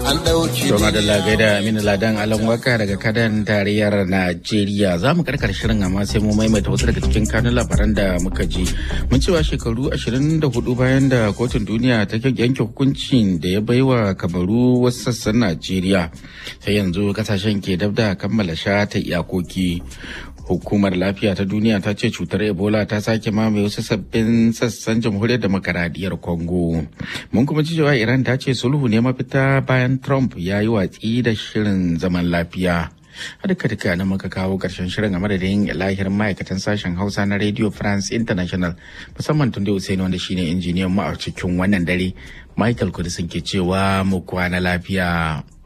an ɗauki To madalla gaida Aminu Ladan Alan Waka daga kadan tarayyar Najeriya za mu karkar shirin amma sai mu maimaita wasu daga cikin kanun labaran da muka ji. Mun cewa shekaru 24 bayan da kotun duniya ta yanke hukuncin da ya baiwa kamaru wasu sassan Najeriya. Sai yanzu kasashen ke dab da kammala shata iyakoki. Hukumar lafiya ta duniya ta ce cutar Ebola ta sake mamaye wasu sabbin sassan jamhuriyar demokaradiyyar Congo. Mun kuma ji cewa Iran ta ce sulhu ne mafita bayan Trump ya yi watsi da shirin zaman lafiya. A duka duka na muka kawo ƙarshen shirin a madadin lahir ma'aikatan sashen Hausa na Radio France International musamman tun da Usaini wanda shine injiniyan mu a cikin wannan dare. Michael Kudisin ke cewa mu kwana lafiya.